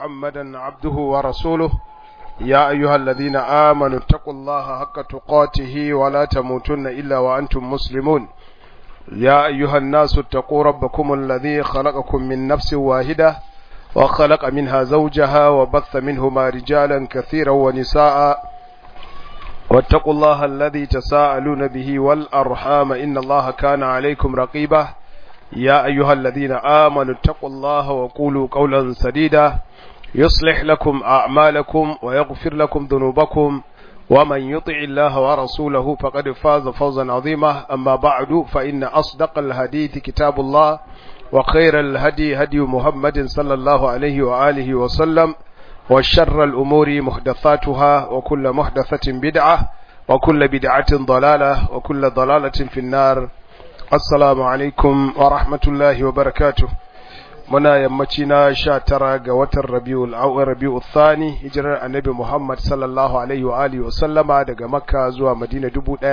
محمدا عبده ورسوله يا أيها الذين آمنوا اتقوا الله حق تقاته ولا تموتن إلا وأنتم مسلمون يا أيها الناس اتقوا ربكم الذي خلقكم من نفس واحدة وخلق منها زوجها وبث منهما رجالا كثيرا ونساء واتقوا الله الذي تساءلون به والأرحام إن الله كان عليكم رقيبا يا أيها الذين آمنوا اتقوا الله وقولوا قولا سديدا يصلح لكم أعمالكم ويغفر لكم ذنوبكم ومن يطع الله ورسوله فقد فاز فوزا عظيما أما بعد فإن أصدق الحديث كتاب الله وخير الهدي هدي محمد صلى الله عليه وآله وسلم وشر الأمور محدثاتها وكل محدثة بدعة وكل بدعة ضلالة وكل ضلالة في النار السلام عليكم ورحمة الله وبركاته muna yammaci na sha tara ga watan rabiul awwal rabiul thani hijirar annabi Muhammad sallallahu alaihi wa alihi wa sallama daga makka zuwa madina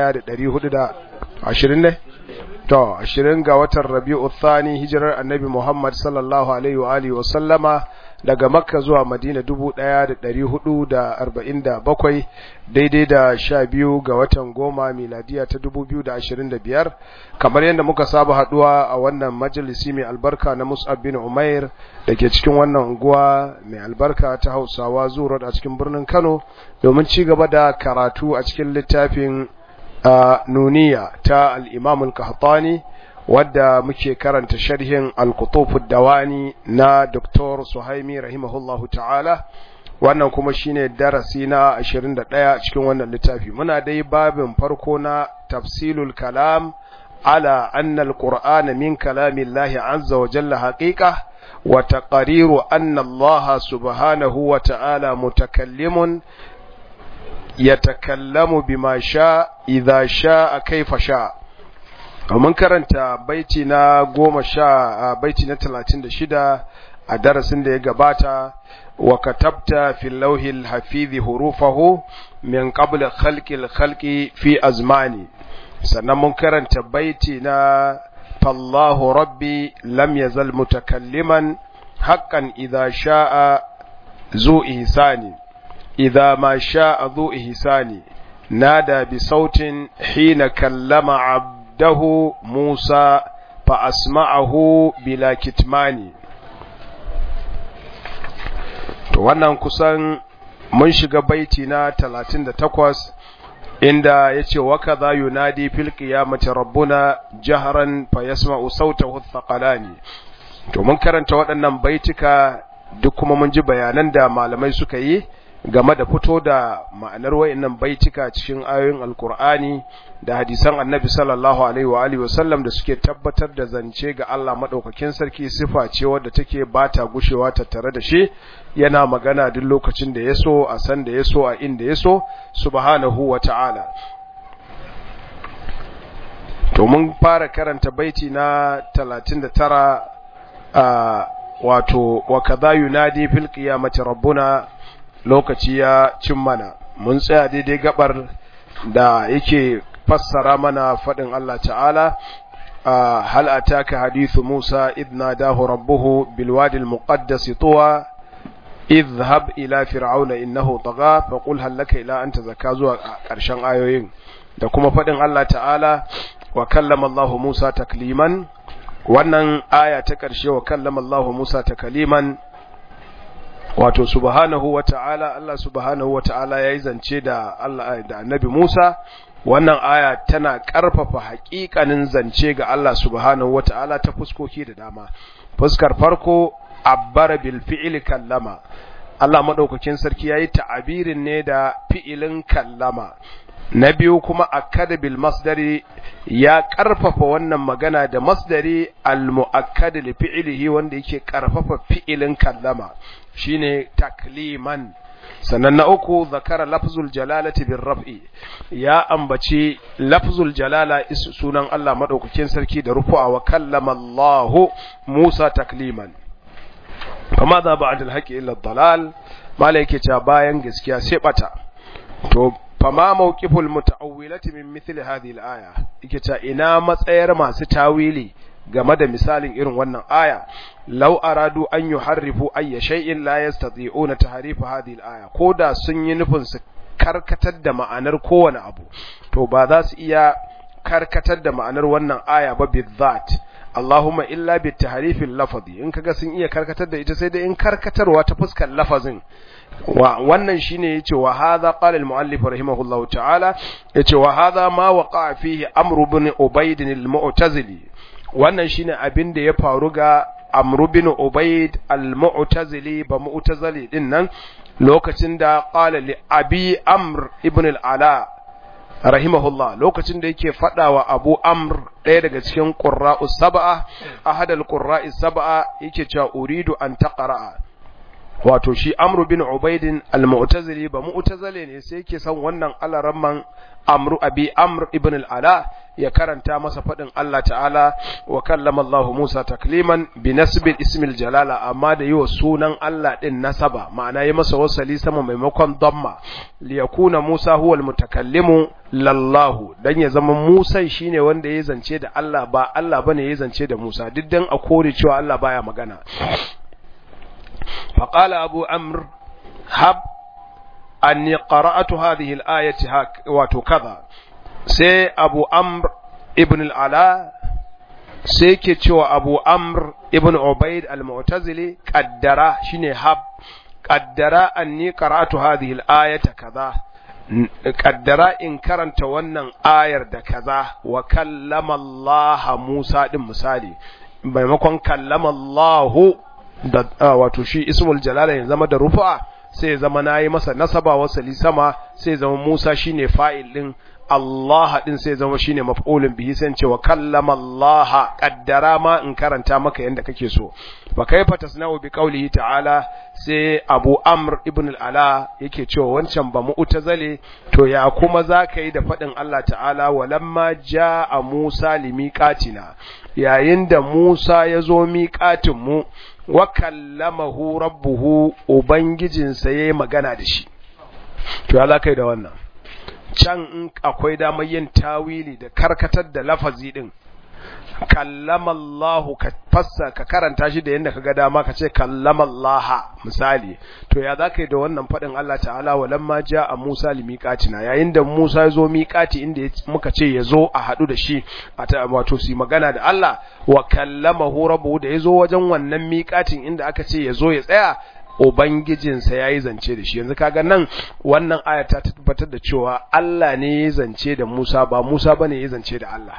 1420 ne to 20 ga watan rabiul thani hijirar annabi Muhammad sallallahu alaihi wa alihi wa sallama daga makka zuwa madina 1447 daidai da sha biyu ga watan goma miladiya ta 2025 kamar yadda muka saba haduwa a wannan majalisi mai albarka na mus'ab bin umair da ke cikin wannan unguwa mai albarka ta hausawa zuwa a cikin birnin kano domin ci gaba da karatu a cikin littafin nuniya ta al-imam al-qahtani wadda muke karanta sharhin al-qutufud dawani na Dr. Suhaimi rahimahullahu ta'ala wannan kuma shine darasi na 21 cikin wannan littafi muna dai babin farko na tafsilul kalam ala anna al-qur'ana min kalamillahi azza wa jalla haqiqa wa taqriru anna Allah subhanahu wa ta'ala mutakallimun yatakallamu bima sha idha sha'a kaifa sha'a mun karanta baiti na goma sha baiti na talatin da shida a darasin da ya gabata wa katabta fil lauhil hafizi hurufahu min qabla khalqil khalqi fi azmani sannan mun karanta baiti na fallahu rabbi lam yazal mutakalliman haqqan idha sha'a zu ihsani idha ma sha'a zu ihsani nada bi sautin hina kallama abd عبده موسى فأسمعه بلا كتمان to wannan kusan mun shiga baiti na 38 inda yace wa kadha yunadi fil qiyamati rabbuna jahran fa yasma'u sautahu thaqalani to mun karanta waɗannan baitika duk kuma mun ji bayanan da malamai suka yi game da fito da ma'anar wayannan baitika cikin ayoyin alkur'ani da hadisan annabi sallallahu alaihi wa alihi wasallam da suke tabbatar da zance ga Allah madaukakin sarki sifa ce wadda take bata gushewa tattare da shi yana magana duk lokacin da yaso a san da yaso a inda yaso subhanahu wa ta'ala to mun fara karanta baiti na 39 a wato wa kadha yunadi fil qiyamati rabbuna lokaci ya cin mana mun tsaya daidai gabar da yake fassara mana faɗin Allah ta'ala hal ataka hadithu Musa idh nadahu rabbuhu bil wadi al muqaddas tuwa idhhab ila fir'auna innahu tagha fa qul hal laka ila anta zakka zuwa ƙarshen ayoyin da kuma faɗin Allah ta'ala wa kallama Allah Musa takliman wannan aya ta ƙarshe wa kallama Allah Musa takliman wato subhanahu wata'ala Allah subhanahu wata'ala yayi zance da Allah da Annabi Musa wannan aya tana ƙarfafa haƙiƙanin zance ga Allah subhanahu wata'ala ta fuskoki da dama fuskar farko abbara bil fi'li kallama Allah madaukakin sarki yayi ta'abirin ne da fi'ilin kallama na biyu kuma akkada bil masdari ya karfafa wannan magana da masdari al muakkad li fi'lihi wanda yake karfafa fi'ilin kallama shine takliman sannan na uku zakara lafzul jalalati bir raf'i ya ambaci lafzul jalala sunan Allah madaukakin sarki da rufu'a wa kallama Allah Musa takliman kama za ba'd al-haqi illa ad-dalal malaike ta bayan gaskiya sai bata to fama mawqiful muta'awwilati min mithli hadhihi al-aya yake ta ina matsayar masu tawili game da misalin irin wannan aya law aradu an yuharrifu ayya shay'in la yastati'una tahrifa hadhihi al-aya koda sun yi nufin su karkatar da ma'anar kowane abu to ba za su iya karkatar da ma'anar wannan aya ba bizzat Allahumma illa bi tahrifil lafazi in kaga sun iya karkatar da ita sai dai in karkatarwa ta fuskar lafazin wa wannan shine yace wa hadha qala al muallif rahimahullahu ta'ala yace wa hadha ma waqa fihi amr ibn ubayd al mu'tazili wannan shine abin da ya faru ga amr ibn ubayd al mu'tazili ba mu'tazili din nan lokacin da qala li abi amr ibn al ala rahimahullah lokacin da yake fadawa abu amr ɗaya daga cikin qurra'u sab'a ahadal qurra'i sab'a yake cewa uridu an taqra'a wato shi amru bin ubaidin al-mu'tazili ba mu'tazile ne sai yake son wannan alaramman amru abi amr ibn al-ala ya karanta masa fadin Allah ta'ala wa kallama Allah Musa takliman bi nasbil ismil jalala amma da yiwa sunan Allah din nasaba ma'ana yi masa wasali sama maimakon damma li yakuna Musa huwa al-mutakallimu lallahu dan ya zama Musa shine wanda ya zance da Allah ba Allah bane ya zance da Musa duk dan a kore cewa Allah baya magana فقال أبو عمرو هب أني قرأت هذه الآية وكذا سي أبو عمرو ابن العلاء sai ke cewa abu amr ibn ubaid al-mu'tazili qaddara shine hab qaddara anni qara'tu hadhihi al-ayata kaza qaddara in karanta wannan ayar da kaza wa kallama Allah Musa din misali maimakon kallama Allah da wato shi ismul jalala ya zama da rufa sai ya zama nayi masa nasaba wasali sama sai ya zama Musa shine fa'il din Allah din sai ya zama shine maf'ulun bihi sai ce wa kallama Allah qaddara ma in karanta maka yanda kake so fa kaifa tasna'u bi qawlihi ta'ala sai Abu Amr ibn al-Ala yake cewa wancan ba mu'tazale to ya kuma zaka yi da fadin Allah ta'ala walamma ja'a Musa limiqatina yayin da Musa ya zo miƙatin mu wa kallamahu rabbuhu ubangijinsa yayi magana da shi to ya zakai da wannan can in akwai damar yin tawili da karkatar da lafazi din kallamallahu ka fassa ka karanta shi da yadda ka ga dama ka ce kallamallaha misali to ya za ka yi da wannan faɗin Allah ta'ala walamma ja a Musa limiƙatina yayin da Musa ya zo miƙati inda muka ce ya zo a haɗu da shi a ta wato su magana da Allah wa kallamahu rabbuhu da ya zo wajen wannan miƙatin inda aka ce ya zo ya tsaya Ubangijinsa ya yi zance da shi yanzu kaga nan wannan aya ta tabbatar da cewa Allah ne ya zance da Musa ba Musa bane ya zance da Allah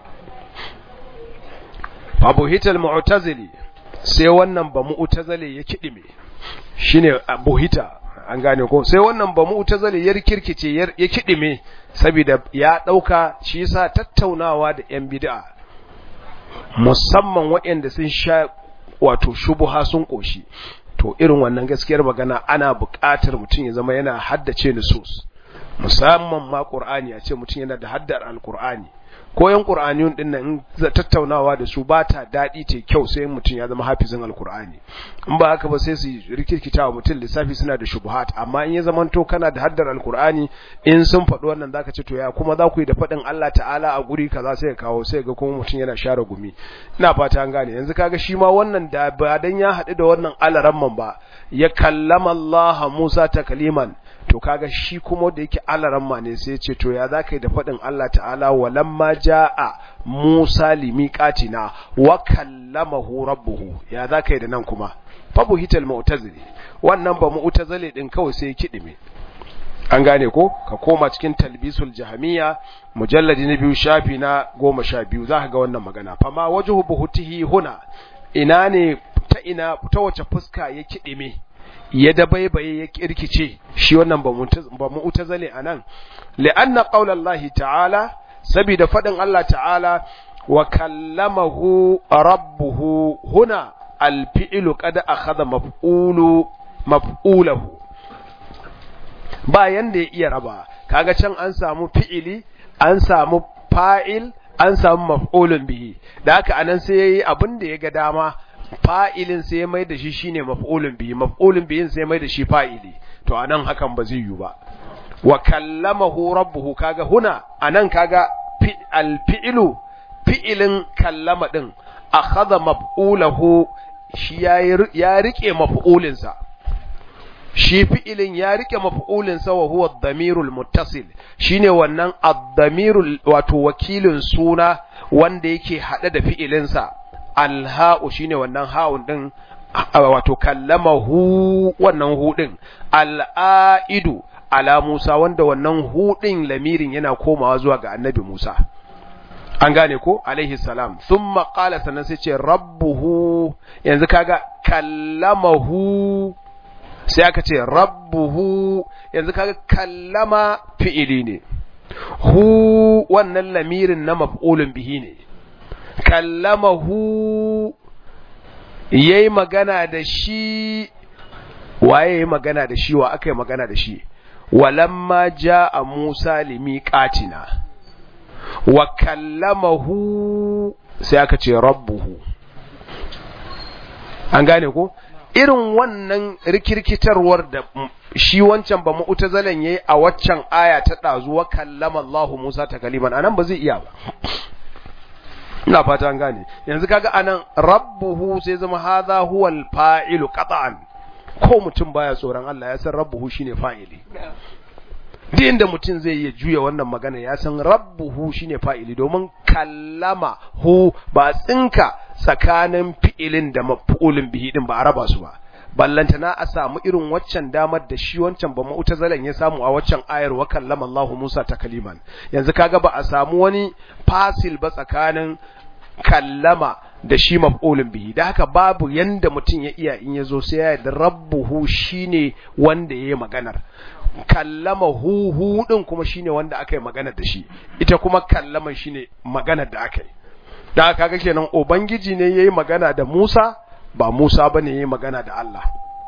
Abu Hital Mu'tazili sai wannan ba Mu'tazili ya kidime shine Abu Hita an gane ko sai wannan ba Mu'tazili ya kirkice ya kidime saboda ya dauka shi yasa tattaunawa da yan bid'a musamman waɗanda sun sha wato shubuha sun koshi to irin wannan gaskiyar magana ana buƙatar mutum ya zama yana haddace nusus musamman ma Qur'ani a ce mutum yana da haddar Al-Qur'ani ko yan Qur'aniyun din nan tattaunawa da su ba ta dadi ce kyau sai mutum ya zama hafizin Al-Qur'ani in ba haka ba sai su rikirkita wa mutum lissafi suna da shubuhat amma in ya zamanto kana da haddar Al-Qur'ani in sun faɗi wannan zaka ce to ya kuma za ku yi da faɗin Allah ta'ala a guri kaza sai ka kawo sai ga kuma mutum yana share gumi ina fata an gane yanzu kaga shi ma wannan da ba dan ya haɗu da wannan alaramman ba ya kallama Allah Musa takliman to kaga shi kuma da yake alaramma ne sai ce to ya zaka yi da faɗin Allah ta'ala walamma jaa Musa limiqatina wa kallamahu rabbuhu ya zaka yi da nan kuma fabu hital mu'tazili wannan ba mu'tazili din kawai sai kidime an gane ko ka koma cikin talbisul jahamiya mujalladi na biyu shafi na goma sha biyu za ka ga wannan magana fama wajhu buhutihi huna ina ne ta ina ta wace fuska ya kidime ya dabaibaye ya kirkice shi wannan ba mu'tazali anan li'anna qaulallahi ta'ala saboda fadin Allah ta'ala wa kallamahu rabbuhu huna alfi'lu qad akhadha maf'ulu maf'ulahu ba yanda ya iya raba kaga can an samu fi'ili an samu fa'il an samu maf'ulun bihi da haka anan sai yayi abin da ya ga dama fa'ilin sai ya mai da shi shine maf'ulun bihi maf'ulun bihin sai ya mai da shi fa'ili to anan hakan ba zai yi ba wa kallamahu rabbuhu kaga huna anan kaga alfi'lu fi'ilin kallama din akhadha maf'ulahu shi ya rike maf'ulinsa shi fi'ilin ya rike maf'ulinsa wa huwa ad-damirul muttasil shine wannan ad-damirul wato wakilin suna wanda yake hade da fi'ilinsa alha'u shine wannan ha'un din wato kallamahu wannan hu din al'aidu ala Musa wanda wannan hu din lamirin yana komawa zuwa ga annabi Musa an gane ko alaihi salam thumma qala sannan sai ce rabbuhu yanzu kaga kallamahu sai aka ce rabbuhu yanzu kaga kallama fi'ili ne hu wannan lamirin na maf'ulun bihi ne kallamahu yayi magana da shi waye yayi magana da shi wa aka yi magana da shi walamma jaa Musa limiqatina wa kallamahu sai aka ce rabbuhu an gane ko irin wannan rikirkitarwar da shi wancan ba mu'tazalan yayi a waccan aya ta dazu wa kallama Allah Musa ta kaliman anan ba zai iya ba ina fata an gane yanzu kaga anan rabbuhu sai zama hadha huwa al-fa'ilu qat'an ko mutum baya tsoron Allah ya san rabbuhu shine fa'ili duk inda mutum zai iya juya wannan magana ya san rabbuhu shine fa'ili domin kallama hu ba tsinka tsakanin fi'ilin da maf'ulin bihi din ba a raba su ba ballantana a samu irin waccan damar da shi wancan ba mu'tazalan ya samu a waccan ayar wa kallama Allah Musa ta kaliman yanzu kaga ba a samu wani fasil ba tsakanin kallama da shi maf'ulin bihi da haka babu yanda mutum ya iya in yazo sai ya yarda rabbuhu shine wanda yayi maganar kallama hu hu din kuma shine wanda aka yi maganar da shi ita kuma kallaman shine maganar da aka yi da haka kaga kenan ubangiji ne yayi magana da Musa ba Musa bane yayi magana da Allah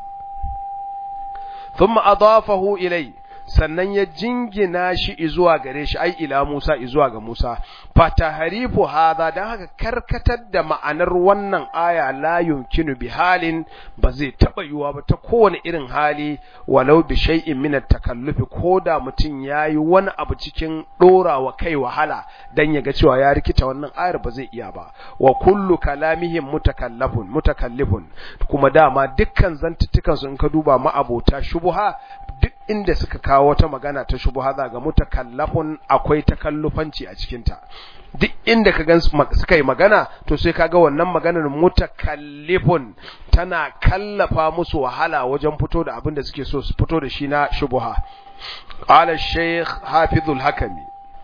thumma adafahu ilai sannan ya jingina shi zuwa gare shi ai ila Musa zuwa ga Musa fataharifu hadha dan haka karkatar da ma'anar wannan aya la yumkinu bi halin ba zai taba yiwa ba ta kowane irin hali walau bi shay'in min at-takallufi koda mutun yayi wani abu cikin dorawa kai wahala dan yaga cewa ya rikita wannan ayar ba zai iya ba wa kullu kalamihim mutakallafun mutakallifun kuma dama dukkan zantuttukan su in ka duba ma abota shubuha duk inda suka kawo wata magana ta shubuha za ga mutakallafun akwai takallufanci a cikinta duk inda ka gan suka yi magana to sai kaga wannan maganar mutakallifun tana kallafa musu wahala wajen fito da abin da suke so su fito da shi na shubuha qala shaykh hafizul hakami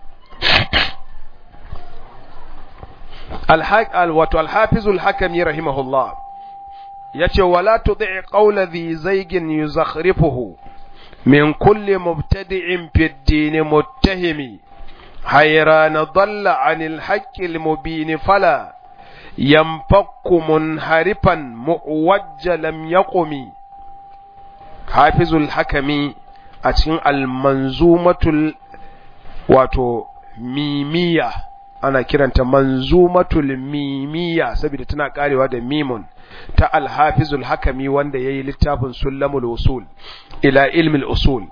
al wato al-hafizul hakami rahimahullah yace wala tud'i qawla dhi zaygin yuzakhrifuhu من كل مبتدع في الدين متهم حيران ضل عن الحق المبين فلا ينفك منحرفا مؤوج لم يقم حافظ الحكم أتين المنظومة واتو ميمية ana kiranta manzumatul mimiya saboda tana karewa da mimun ta alhafizul hakami wanda yayi littafin sullamul usul ila ilmil usul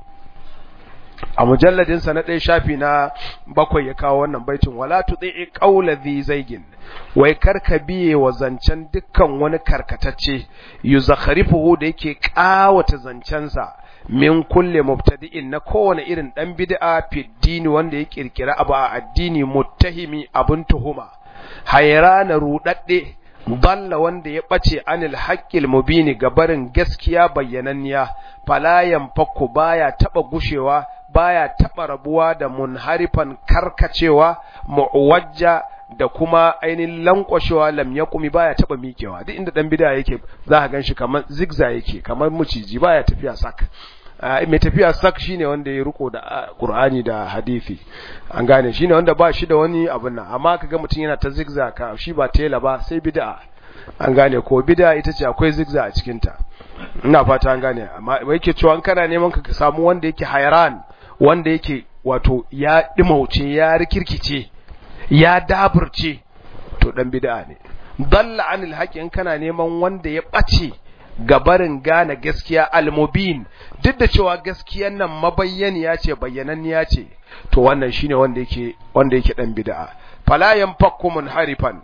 a mujalladin sa na ɗaya shafi na bakwai ya kawo wannan baitin wala tudai qawla dhi zaigin wai karka biye wa zancen dukkan wani karkatacce yuzakhrifuhu da yake kawata zancensa min kulle mubtadi'in na kowane irin dan bid'a fi dini wanda ya kirkira abu a addini muttahimi abun tuhuma hayrana rudadde dalla wanda ya bace anil haqqil mubini gabarin gaskiya bayyananniya fala yanfaku baya taba gushewa baya taba rabuwa da munharifan karkacewa muwajja da kuma ainihin lankwashewa lam ya kumi baya taba mikewa duk inda dan bid'a yake za ka ganshi kamar zigza yake kamar muciji baya tafiya sak mai tafiya sak shine wanda ya riko da Qur'ani da hadisi an gane shine wanda ba shi da wani abun nan amma kaga mutum yana ta zigza ka shi ba tela ba sai bid'a an gane ko bid'a ita ce akwai zigza a cikin ta ina fata an gane amma yake cewa an kana neman ka samu wanda yake hayran wanda yake wato ya dimauce ya rikirkice ya daburce to dan bid'a ne dalla anil haqi in kana neman wanda ya bace gabarin gane gaskiya almubin duk da cewa gaskiyan nan mabayyaniya ce bayyananniya ce to wannan shine wanda yake wanda yake dan bid'a fala yanfakku munharifan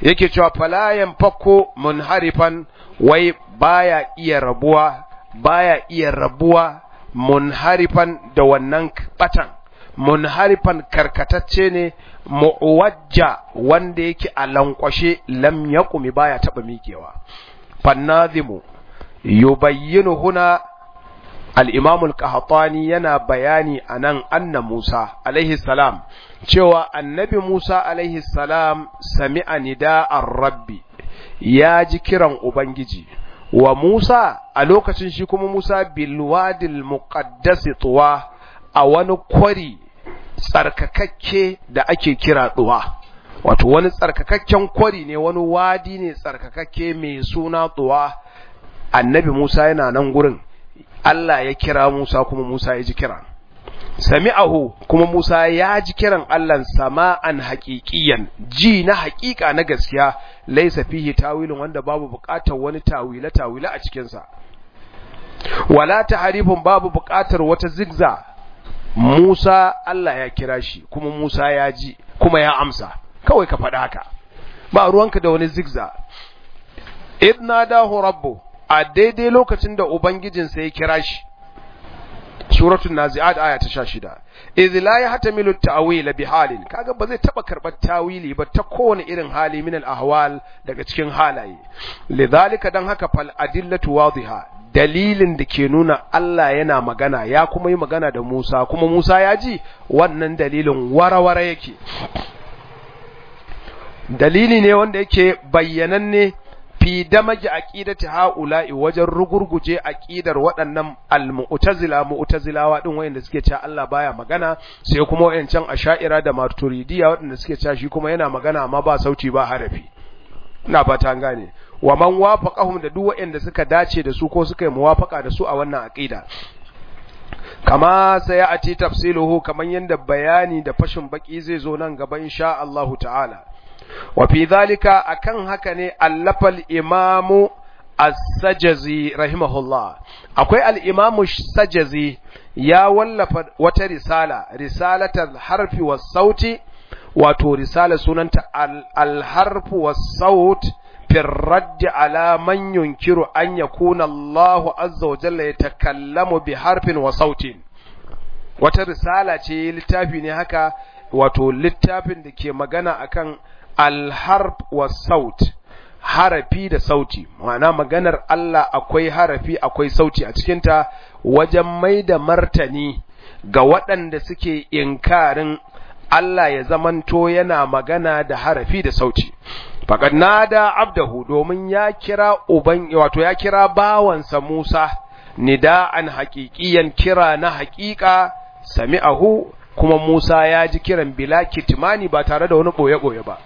yake cewa fala yanfaku munharifan wai baya iya rabuwa baya iya rabuwa munharifan da wannan batan munharifan karkatacce ne mu'wajja wanda yake a lankwashe lam yaqumi baya taba mikewa fannazimu yubayyinu huna al-imam al-qahtani yana bayani anan anna Musa alaihi salam cewa annabi Musa alaihi salam sami'a nida'ar rabbi ya ji kiran ubangiji wa Musa a lokacin shi kuma Musa bilwadil muqaddas tuwa a wani kwari tsarkakakke da ake kira tuwa wato wani tsarkakakken kwari ne wani wadi ne tsarkakakke mai suna tuwa annabi Musa yana nan gurin Allah ya kira Musa kuma Musa ya ji kiran sami'ahu kuma Musa ya ji kiran Allah sama'an haƙiƙiyan ji na haƙiƙa na gaskiya laisa fihi tawilin wanda babu buƙatar wani tawila tawila a cikin sa wala tahrifun babu buƙatar wata zigza Musa Allah ya kira shi kuma Musa ya ji kuma ya amsa kawai ka faɗa haka ba ruwanka da wani zigza idna dahu rabbu a daidai lokacin da ubangijinsa ya kira shi suratul nazi'at aya ta 16 idh la yahtamilu at-ta'wil bi halin kaga ba zai taba karbar tawili ba ta kowane irin hali min al-ahwal daga cikin halaye lidhalika dan haka fal adillatu wadhiha dalilin da ke nuna Allah yana magana ya kuma yi magana da Musa kuma Musa ya ji wannan dalilin warawara yake dalili ne wanda yake bayyananne fi damage aqidati haula'i wajen rugurguje aqidar waɗannan al-mu'tazila mu'tazilawa din wayanda suke cewa Allah baya magana sai kuma wayancan asha'ira da maturidiya waɗanda suke cewa shi kuma yana magana amma ba sauti ba harafi ina fata an gane wa man wafaqahum da duk wayanda suka dace da su ko suka yi muwafaqa da su a wannan aqida kama sayati tafsiluhu kaman yanda bayani da fashin baki zai zo nan gaba insha Allah ta'ala وفي ذلك أكن هكني ألف الإمام السجزي رحمه الله أكوي الإمام السجزي يا ولف وترسالة رسالة الحرف والصوت وتو رسالة سنة الحرف والصوت في الرد على من ينكر أن يكون الله عز وجل يتكلم بحرف وصوت وترسالة littafi ne haka wato littafin da ke magana akan alharf wa saut harafi da sauti ma'ana maganar Allah akwai harafi akwai sauti a cikinta wajen mai da martani ga waɗanda suke inkarin Allah ya zamanto yana magana da harafi da sauti faqad nada abdahu domin ya kira uban wato ya kira bawansa Musa nida'an haqiqiyan kira na haqiqa sami'ahu kuma Musa ya ji kiran bila kitmani ba tare da wani boye-boye ba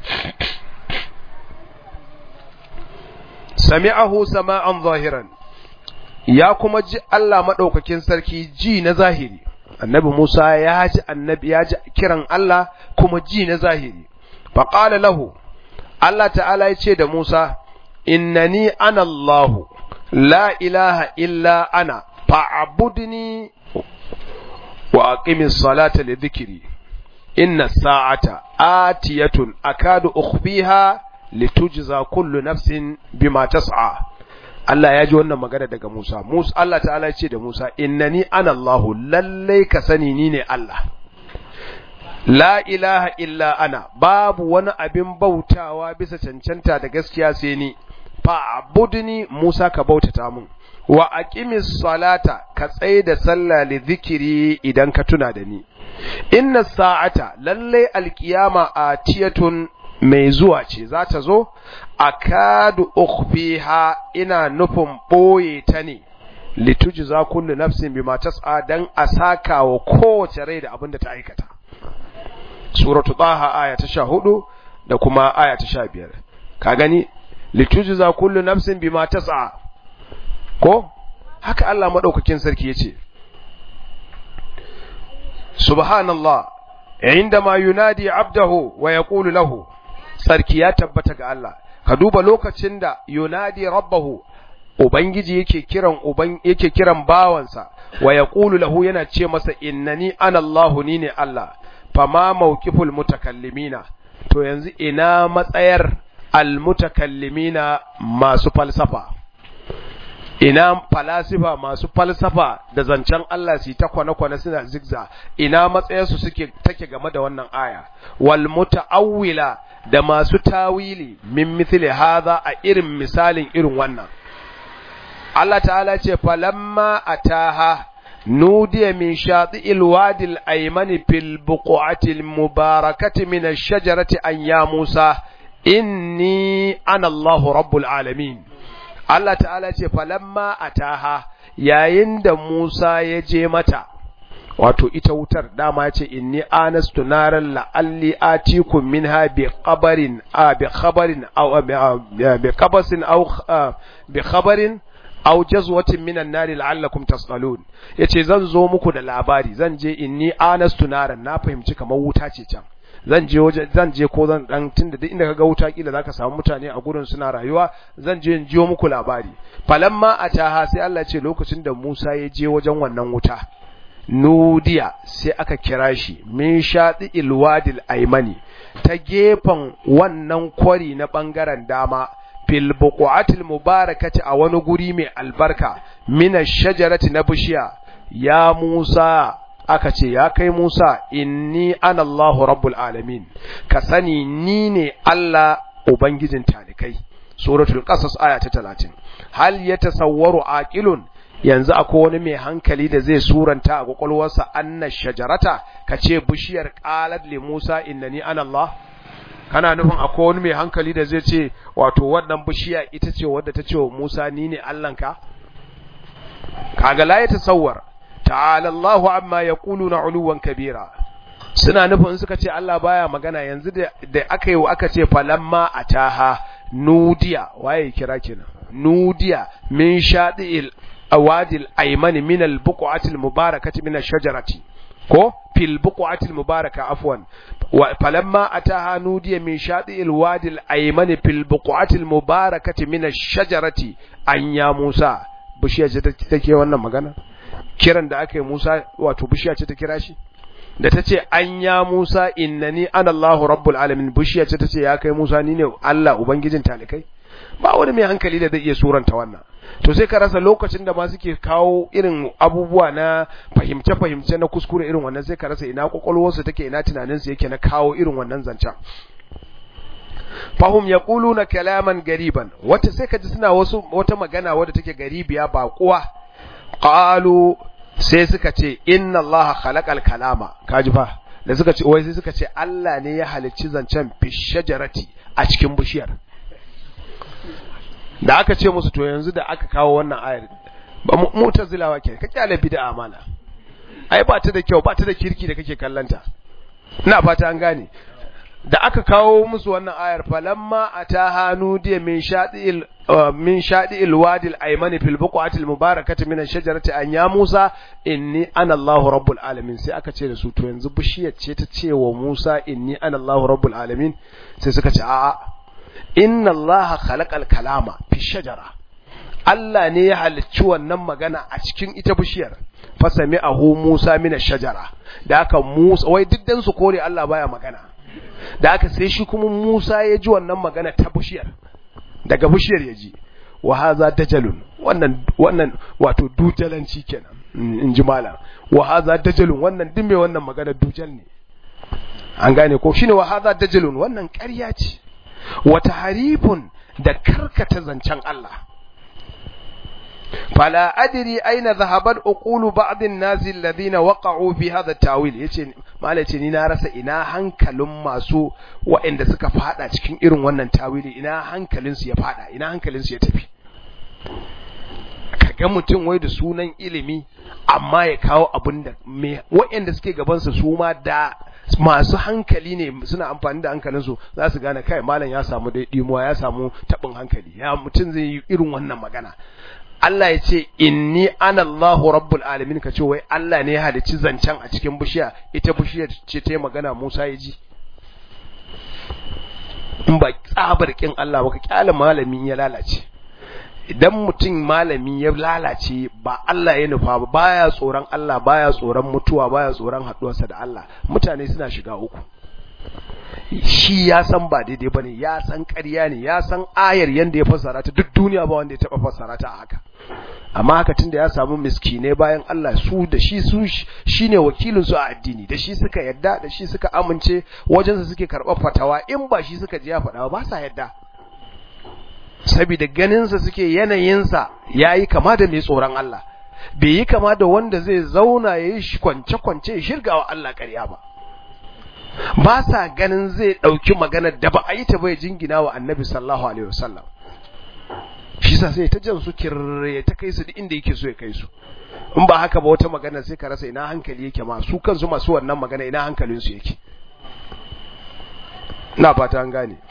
sami'ahu sama'an zahiran ya kuma ji Allah madaukakin sarki ji na zahiri annabi Musa ya ji annabi ya ji kiran Allah kuma ji na zahiri fa qala lahu Allah ta'ala ya ce da Musa innani ana Allah la ilaha illa ana fa'budni wa aqimis salata li dhikri inna sa'ata atiyatun akadu ukhfiha litujza kullu nafsin bima tas'a Allah ya ji wannan magana daga Musa Musa Allah ta'ala ya ce da Musa innani ana Allah lalle ka sani ni ne Allah la ilaha illa ana babu wani abin bautawa bisa cancanta da gaskiya sai ni fa abudni Musa ka bautata mun wa aqimis salata ka tsaye da sallah li zikiri idan ka tuna da ni inna sa'ata lalle alkiyama atiyatun mai zuwa ce za ta zo akadu ukhfiha ina nufin boye ta ne litujza kullu nafsin bima tas'a dan asaka wa kowace rai da abin da ta aikata suratu taha aya ta 14 da kuma aya ta 15 ka gani litujza kullu nafsin bima tas'a ko haka Allah madaukakin sarki yace subhanallah indama yunadi abdahu wa yaqulu lahu sarki ya tabbata ga Allah ka duba lokacin da yunadi rabbahu ubangiji yake kiran uban yake kiran bawansa wa yaqulu lahu yana ce masa innani ana Allah ni ne Allah fama mawqiful mutakallimina to yanzu ina matsayar almutakallimina masu falsafa ina falasifa masu falsafa da zancen Allah su ta kwane-kwane suna zigza ina matsayarsu suke take game da wannan aya wal muta'awwila da masu tawili min mithli hadha a irin misalin irin wannan Allah ta'ala ce falamma ataha nudiya min shati'il wadil aymani fil buqatil mubarakati min ash-shajarati an ya Musa inni ana Allahu rabbul alamin Allah ta'ala ce falamma ataha yayin da Musa ya je mata wato ita wutar dama ya ce inni anastu naran la'alli atikum minha bi qabarin a bi khabarin aw bi qabasin aw bi khabarin aw jazwatin minan nari la'allakum tasqalun yace zan zo muku da labari zan je inni anastu naran na fahimci kamar wuta ce can zan je waje zan je ko zan dan tunda duk inda kaga wuta kila zaka samu mutane a gurin suna rayuwa zan je in jiyo muku labari falamma ataha sai Allah ce lokacin da Musa ya je wajen wannan wuta nudiya sai aka kira shi min shati ilwadil aymani ta gefen wannan kwari na bangaren dama fil buqatil mubarakati a wani guri mai albarka min shajarati na bishiya ya Musa aka ce ya kai Musa inni ana Allahu rabbul alamin ka sani ni ne Allah ubangijin talikai suratul qasas aya ta 30 hal yatasawwaru aqilun yanzu akwai wani mai hankali da zai suranta a kwakwalwarsa anna shajarata kace bishiyar qalat li Musa innani ana Allah kana nufin akwai wani mai hankali da zai ce wato wannan bishiya ita ce wadda ta ce wa Musa ni ne Allahnka kaga la yatasawwar ta'ala Allahu amma yaquluna uluwan kabira suna nufin suka ce Allah baya magana yanzu da aka yi aka ce falamma ataha nudiya waye kira kina nudiya min shadi'il awadil aymani min al-buq'atil mubarakati min ash-shajarati ko fil buq'atil mubaraka afwan falamma ataha nudiya min shadi'il wadil aymani fil buq'atil mubarakati min ash-shajarati an ya Musa bishiya ce take wannan magana kiran da aka yi Musa wato bishiya ce ta kira shi da ta ce an ya Musa innani ana Allahu rabbul alamin bishiya ce ta ce ya kai Musa ni ne Allah ubangijin talikai ba wani mai hankali da zai iya suranta wannan to sai ka rasa lokacin da ma suke kawo irin abubuwa na fahimce fahimce na kuskure irin wannan sai ka rasa ina kwakwalwarsu take ina tunaninsu yake na kawo irin wannan zancen fahum yaquluna kalaman gariban wata sai ka ji suna wasu wata magana wadda take garibiya ba kuwa qalu sai suka ce inna allaha khalaqal kalama kaji fa da suka ce wai sai suka ce Allah ne ya halicci zancen fi shajarati a cikin bishiyar da aka ce musu to yanzu da aka kawo wannan ayar ba mutazilawa ke ka kyale bid'a mana ai ba ta da kyau ba ta da kirki da kake kallanta ina fata an gane da aka kawo musu wannan ayar falamma ataha nudiya min shadil min shadil wadil aymani fil buqatil mubarakati min ash-shajarati an ya Musa inni ana Allahu rabbul alamin sai aka ce da su to yanzu bishiyar ce ta ce wa Musa inni ana Allahu rabbul alamin sai suka ce a'a inna Allaha khalaqal kalama fi shajara Allah ne ya halicci wannan magana a cikin ita bishiyar fasami ahu Musa min ash-shajara da aka Musa wai diddan su kore Allah baya magana da aka sai shi kuma Musa ya ji wannan magana ta bishiyar daga bishiyar ya ji wa haza dajalun wannan wannan wato dujalanci kenan in ji malam wa haza dajalun wannan din mai wannan magana dujal ne an gane ko shine wa haza dajalun wannan ƙarya ce wa tahrifun da karkata zancen Allah fala adri aina zahabat uqulu ba'd an-nas alladhina waqa'u fi hadha at-tawil yace malai ce ni na rasa ina hankalin masu waɗanda suka fada cikin irin wannan tawili ina hankalin su ya fada ina hankalin su ya tafi kaga mutum wai da sunan ilimi amma ya kawo abin da waɗanda suke gaban su su ma da masu hankali ne suna amfani da hankalin su za su gane kai malam ya samu dai dimuwa ya samu tabin hankali ya mutum zai yi irin wannan magana Allah ya ce inni ana Allahu rabbul alamin ka ce wai Allah ne ya halicci zancen a cikin bishiya ita bishiyar ce ta magana Musa ya ji in ba tsabar kin Allah ba ka kyale malami ya lalace idan mutum malami ya lalace ba Allah ya nufa ba baya tsoron Allah baya tsoron mutuwa baya tsoron haduwarsa da Allah mutane suna shiga uku shi ya san ba daidai bane ya san ƙarya ne ya san ayar yanda ya fassara ta duk duniya ba wanda ya taba fassara ta haka amma haka tunda ya samu miskine bayan Allah su da shi su shine wakilin su a addini da shi suka yadda da shi suka amince wajen su suke karɓar fatawa in ba shi suka ji ya faɗa ba sa yadda saboda ganin sa suke yanayin sa yayi kama da mai tsoron Allah bai yi kama da wanda zai zauna yayi kwance kwance ya shirga wa Allah ƙarya ba ba sa ganin zai ɗauki maganar da ba a yi ta bai jingina wa annabi sallallahu alaihi wasallam shi sa sai ta jan su kirre ta kai su duk inda yake so ya kai su in ba haka ba wata magana sai ka rasa ina hankali yake ma su kansu masu wannan magana ina hankalin su yake ina fata an gane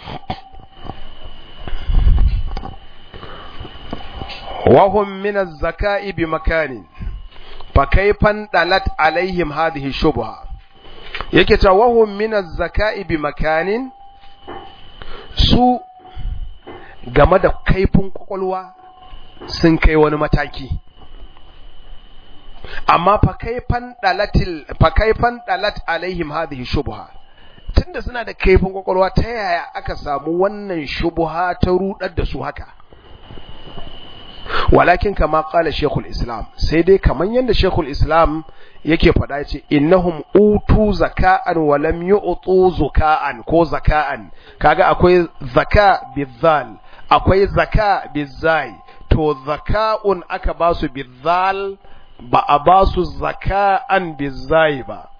wa hum min az-zaka'i bi makanin fa kayfan dalat alaihim hadhihi shubha yake ta wa hum min az-zaka'i bi makanin su game da kaifin kwakwalwa sun kai wani mataki amma fakaifan dalatil fakaifan dalat alaihim hadhihi shubha tunda suna da kaifin kwakwalwa ta yaya aka samu wannan shubha ta rudar da su haka walakin kama qala shaykhul islam sai dai kaman yanda shaykhul islam yake faɗa yace innahum utu zaka'an wa lam yu'tu zaka'an ko zaka'an kaga akwai zaka bizal akwai zaka bizai to zaka'un aka ba su bizal ba a ba su zaka'an bizai ba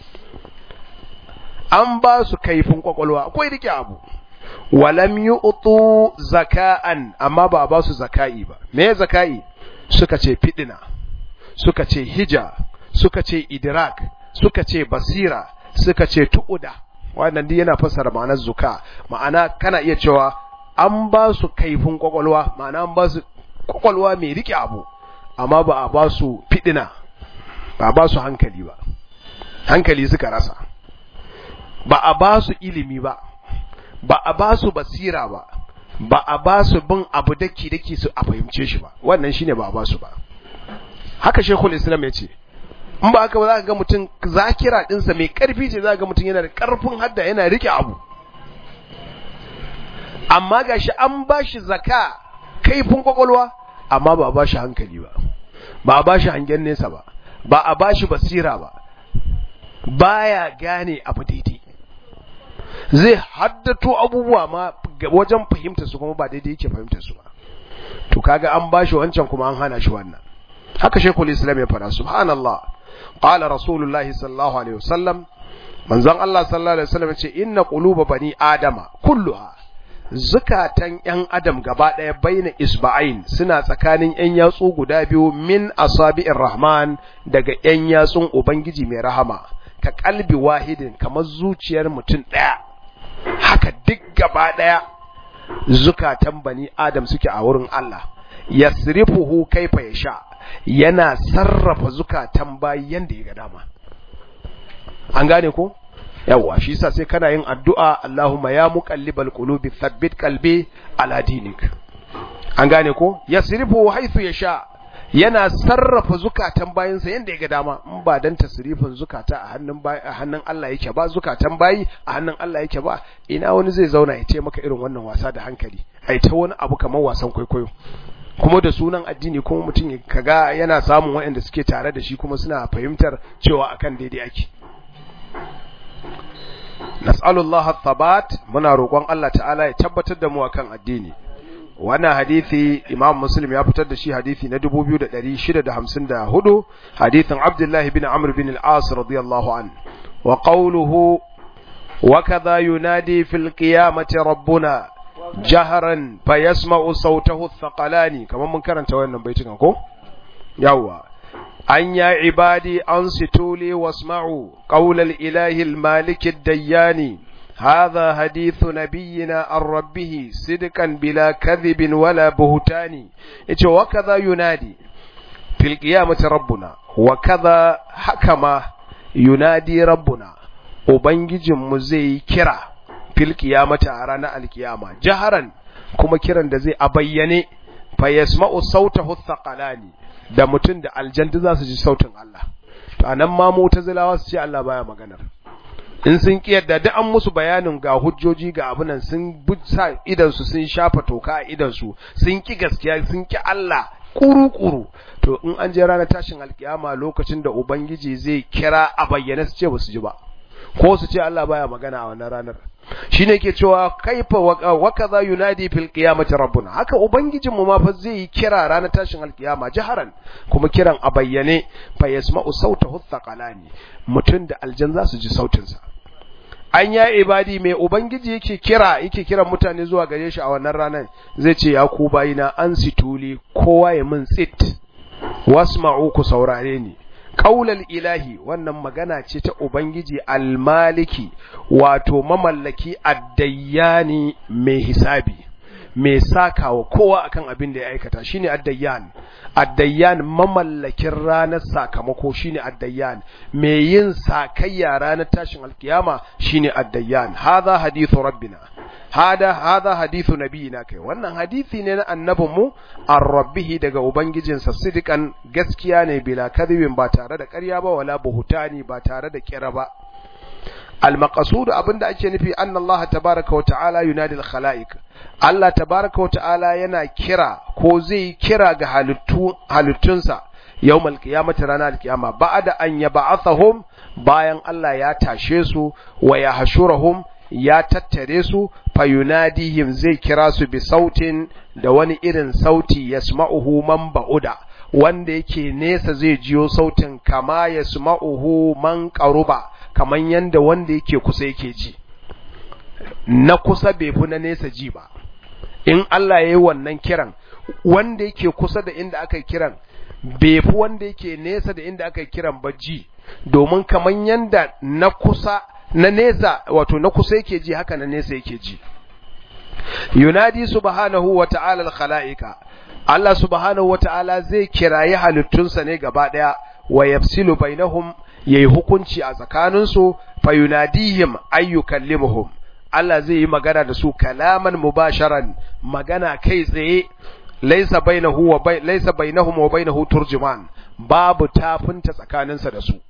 an ba su kaifin kwakwalwa akwai rike abu walam yu'tu zaka'an amma ba a ba su zaka'i ba me zaka'i suka ce fidina suka ce hija suka ce idrak suka ce basira suka ce tu'uda wannan duk yana fassara ma'anar zuka ma'ana kana iya cewa an ba su kaifin kwakwalwa ma'ana an ba su kwakwalwa mai rike abu amma ba a ba su fidina ba a ba su hankali ba hankali suka rasa ba a ba su ilimi ba ba a ba su basira ba ba a ba su bin abu daki daki su a fahimce shi ba wannan shine ba a ba su ba haka shekul islam ya ce in ba haka ba za ka ga mutum zakira dinsa mai karfi ce za ka ga mutum yana da karfin hadda yana rike abu amma gashi an ba shi zaka kaifin kwakwalwa amma ba a ba shi hankali ba ba a ba shi hangen nesa ba ba a ba shi basira ba baya gane abu daidai zai haddato abubuwa ma wajen fahimta su kuma ba daidai yake fahimta su ba to kaga an ba shi wancan kuma an hana shi wannan haka shekul islam ya fara subhanallah qala rasulullahi sallallahu alaihi wasallam manzon Allah sallallahu alaihi wasallam ya ce inna quluba bani adama kulluha zukatan ‘yan adam gaba ɗaya baina isba'ain suna tsakanin ‘yan yatsu guda biyu min asabi'in rahman daga ‘yan yatsun Ubangiji mai rahama, ka kalbi wahidin kamar zuciyar mutum ɗaya, haka duk gaba ɗaya zukatan bani adam suke a wurin Allah, yasrifuhu kaifa ya sha, yana sarrafa zukatan bayi yanda ya ga dama. An gane ko? yawwa shi yasa sai kana yin addu'a Allahumma ya muqallibal qulubi thabbit qalbi ala dinik an gane ko yasrifu haythu yasha yana sarrafa zukatan bayinsa yanda ga dama in ba dan tasrifin zukata a hannun bayi a hannun Allah yake ba zukatan bayi a hannun Allah yake ba ina wani zai zauna ya ce maka irin wannan wasa da hankali ai ta wani abu kamar wasan kwaikwayo kuma da sunan addini kuma mutum kaga yana samun waɗanda suke tare da shi kuma suna fahimtar cewa akan daidai ake nas'alullah thabat muna roƙon Allah ta'ala ya tabbatar da mu akan addini wannan hadisi Imam Muslim ya fitar da shi hadisi na 2654 hadisin Abdullah ibn Amr bin al-As radiyallahu an wa qawluhu wa kadha yunadi fil qiyamati rabbuna jaharan fayasma'u sawtahu ath-thaqalani kaman mun karanta wannan baitin ko yawa أن يا عبادي أنصتوا لي واسمعوا قول الإله المالك الديان هذا حديث نبينا عن ربه صدقا بلا كذب ولا بهتان وكذا ينادي في القيامة ربنا وكذا حكم ينادي ربنا وبنجي مزي كرا في القيامة أرانا القيامة جهرا كما كرا دزي أبيني فيسمع صوته الثقلاني da mutum da aljantu za su ji sautin Allah to anan ma mutazilawa su ce Allah baya maganar in sun kiyarda duk an musu bayanin ga hujjoji ga abunan sun sa idansu sun shafa toka a idansu sun ki gaskiya sun ki Allah kuru-kuru to in an je ranar tashin alkiyama lokacin da ubangiji zai kira a bayyane su ce ba su ji ba ko su ce Allah baya magana a wannan ranar shine ke cewa kaifa wa kaza yunadi fil qiyamati rabbuna haka ubangijin mu ma fa zai yi kira ranar tashin alkiyama jaharan kuma kiran a bayyane fa yasma'u sautahu thaqalani mutun da aljan za su ji sautin sa an ya ibadi mai ubangiji yake kira yake kiran mutane zuwa gare shi a wannan ranar zai ce ya ku bayina an situli kowa ya min tsit wasma'u ku saurare ni qaulal ilahi wannan magana ce ta ubangiji almaliki wato mamallaki addayyani mai hisabi mai sakawa kowa akan abin da ya aikata shine addayyan addayyan mamallakin ranar sakamako shine addayyan mai yin sakayya ranar tashin alkiyama shine addayyan hadha hadithu rabbina hada hadha hadithu nabiyina kai wannan hadisi ne na annabinmu ar-rabbihi daga ubangijinsa sidikan gaskiya ne bila kadhibin ba tare da ƙarya ba wala buhutani ba tare da kira ba al-maqsud abinda ake nufi anna Allah tabaaraka wa ta'ala yunadi al-khalaiq Allah tabaaraka wa ta'ala yana kira ko zai kira ga halittu halittunsa yawmal qiyamati ranar al-qiyama ba'da an yab'athahum bayan Allah ya tashe su wa yahshurahum ya tattare su fayunadihim zai kira su bi sautin da wani irin sauti yasma'uhu man ba'uda wanda yake nesa zai jiyo sautin kama yasma'uhu man qaruba kaman yanda wanda yake kusa yake ji na kusa bai fi na nesa ji ba in Allah ya yi wannan kiran wanda yake kusa da inda aka kiran bai fi wanda yake nesa da inda aka kiran ba ji domin kaman yanda na kusa na nesa wato na kusa yake ji haka na nesa yake ji yunadi subhanahu wa ta'ala al-khala'ika Allah subhanahu wa ta'ala zai kirayi halittunsa ne gaba daya wa yafsilu bainahum yayi hukunci a tsakaninsu fa yunadihim ayyukallimuhum Allah zai yi magana da su kalaman mubasharan magana kai tsaye laysa bainahu wa bai laysa bainahum wa bainahu turjuman babu tafinta tsakaninsa da su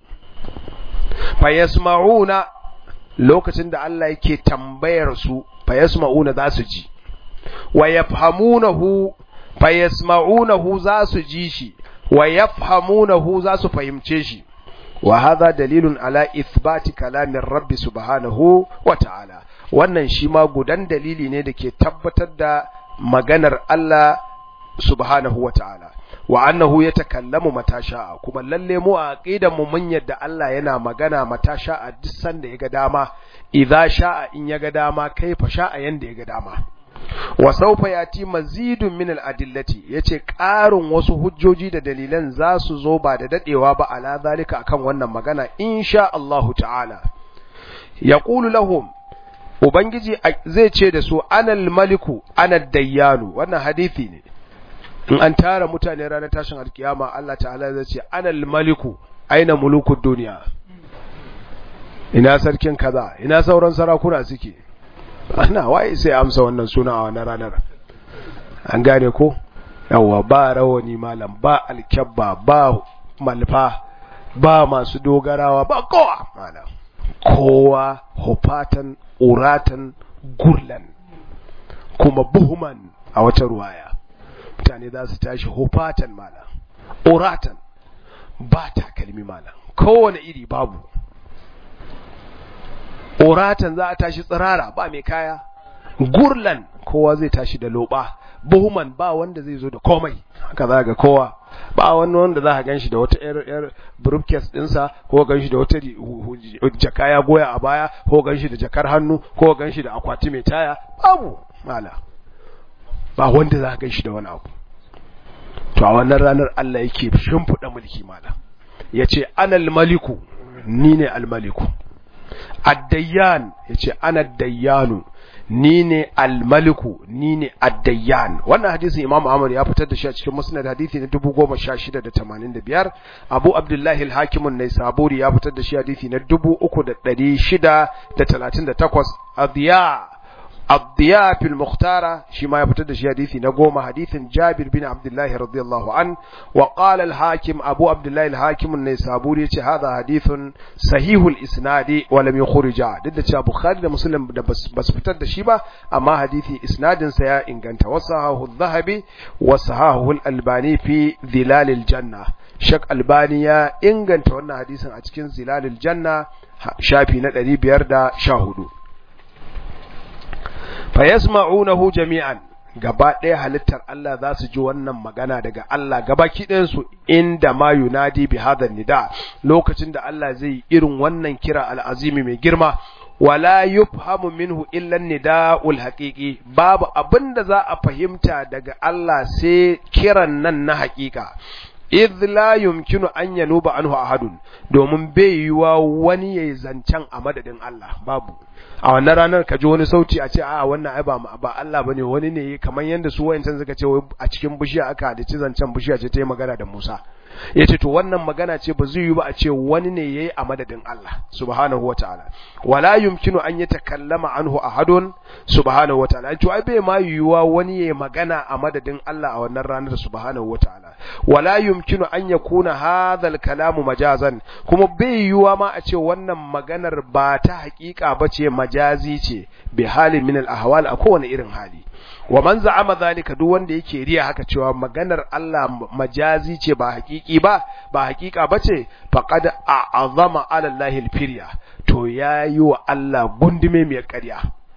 fa yasma'una lokacin da Allah yake tambayar su fa yasma'una za su ji wa yafhamunahu fa yasma'unahu za su ji shi wa yafhamunahu za su fahimce shi wa hadha dalilun ala ithbati kalamin rabbi subhanahu wa ta'ala wannan shi ma gudan dalili ne da ke tabbatar da maganar Allah subhanahu wa ta'ala wa annahu yatakallamu mata sha'a kuma lalle mu a aqidan mu mun yadda Allah yana magana mata sha'a duk sanda yaga dama idza sha'a in yaga dama kaifa sha'a yanda yaga dama wa sawfa yati mazidun min al-adillati yace ƙarin wasu hujjoji da dalilan za su zo ba da dadewa ba ala zalika akan wannan magana insha Allah ta'ala yaqulu lahum ubangiji zai ce da su anal maliku anad dayyanu wannan hadisi ne in an tara mutane ranar tashin alkiyama Allah ta'ala zai ce anal maliku aina mulukud duniya ina sarkin kaza ina sauran sarakuna suke ana waye sai amsa wannan suna a wannan ranar an gane ko yawa ba rawani malam ba alkyabba ba malfa ba masu dogarawa ba kowa malam kowa hufatan uratan gurlan kuma buhuman a wata ruwaya mutane za su tashi hufatan malam uratan ba takalmi malam kowane iri babu uratan za a tashi tsirara ba mai kaya gurlan kowa zai tashi da loba buhuman ba wanda zai zo da komai haka za ga kowa ba wani wanda za ka ganshi da wata yar yar briefcase dinsa ko ganshi da wata jaka ya goya a baya ko ganshi da jakar hannu ko ganshi da akwati mai taya babu mala ba wanda za ka ganshi da wani abu to a wannan ranar Allah yake shimfiɗa mulki mala yace anal maliku ni ne al maliku addayyan yace ana dayyanu ni ne almaliku ni ne addayyan wannan hadisin imamu ahmad ya fitar da shi a cikin musnad hadisi na 10685 abu abdullahi al-hakim an-naisaburi ya fitar da shi hadisi na 3638 adiya الضياء في المختارة شما يفتد شي حديثي نقوم حديث جابر بن عبد الله رضي الله عنه وقال الحاكم أبو عبد الله الحاكم النيسابوري هذا حديث صحيح الإسناد ولم يخرج ضد أبو خالد مسلم بس بس فتد شيبا أما حديثي إسناد سيا إن كانت وصحه الذهبي وصحاه الألباني في ظلال الجنة shak albani ya inganta wannan hadisin a cikin zilalil janna shafi na 514 fa yasma'unahu jami'an gaba ɗaya halittar Allah za su ji wannan magana daga Allah gabaki ɗayan su inda ma yunadi bi hadha nida lokacin da Allah zai irin wannan kira al'azimi mai girma wala yufhamu minhu illa nida'ul haqiqi babu abinda za a fahimta daga Allah sai kiran nan na haƙiƙa idh la yumkinu an yanuba anhu ahadun domin bai yiwa wani yayi zancen a madadin Allah babu a wannan ranar ka ji wani sauti a ce a wannan ai ba ba Allah bane wani ne kamar yanda su wayancan suka ce a cikin bishiya aka hadici zancen bishiya ce ta yi magana da Musa yace to wannan magana ce ba zai yi ba a ce wani ne yayi a madadin Allah subhanahu wataala wala yumkinu an yatakallama anhu ahadun subhanahu wataala to ai bai ma yiwuwa wani yayi magana a madadin Allah a wannan ranar subhanahu wataala wala yumkinu an yakuna hadha al-kalamu majazan kuma bai yiwuwa ma a ce wannan maganar ba ta hakika bace majazi ce bi halin min al-ahwal a kowane irin hali wa man za'ama zalika duk wanda yake riya haka cewa maganar Allah majazi ce ba hakiki ba ba hakika bace faqad a'azama 'ala Allah al-firya to yayi wa Allah gundume mai ƙarya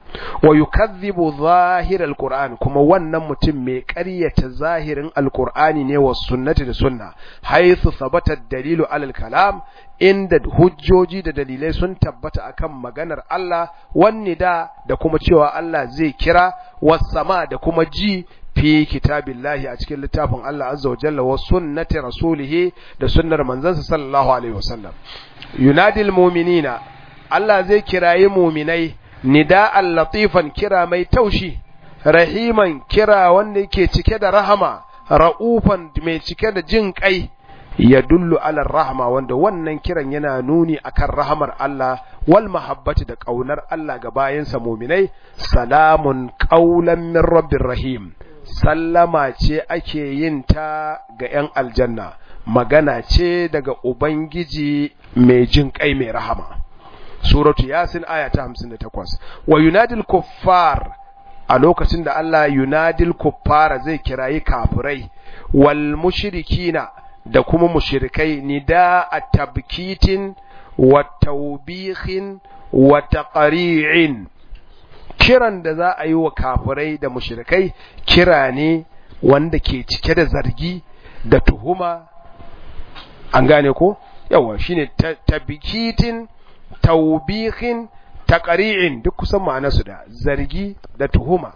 wa yukadhibu zahir al-Qur'an kuma wannan mutum mai ƙaryata zahirin al-Qur'ani ne wa sunnati da sunna haythu thabata ad-dalilu 'ala al-kalam inda hujjoji da dalilai sun tabbata akan maganar Allah wanni da da kuma cewa Allah zai kira was-sama da kuma ji fi kitabillahi a cikin littafin Allah azza wa jalla wa sunnati rasulih da sunnar manzansa sallallahu alaihi wasallam yunadil mu'minina Allah zai kirayi mu'minai nida'an latifan kira mai taushi rahiman kira wanda yake cike da rahama ra'ufan mai cike da jin kai ya dullu ala rahma wanda wannan kiran yana nuni akan rahamar Allah wal mahabbati da kaunar Allah ga bayansa muminai salamun qaulan min rabbir rahim sallama ce ake yin ta ga yan aljanna magana ce daga ubangiji mai jin kai mai rahama suratu yasin aya ta 58 wa yunadil kuffar a lokacin da Allah yunadil kuffara zai kirayi kafirai wal mushrikina da kuma mushrikai nida a tabkitin wa taubihin wa taqri'in kiran da za a yi wa kafirai da mushrikai kira ne wanda ke cike da zargi da tuhuma an gane ko yawa shine tabkitin taubihin taqri'in duk kusan ma'anarsu da zargi da tuhuma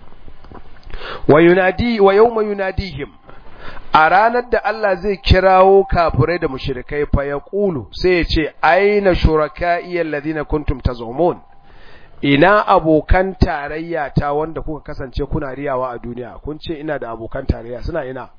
wa yunadi wa yawma yunadihim a ranar da Allah zai kirawo kafirai da mushrikai fa ya ƙulu sai ya ce aina shuraka'i alladhina kuntum tazumun ina abokan tarayya ta wanda kuka kasance kuna riyawa a duniya kun ce ina da abokan tarayya suna ina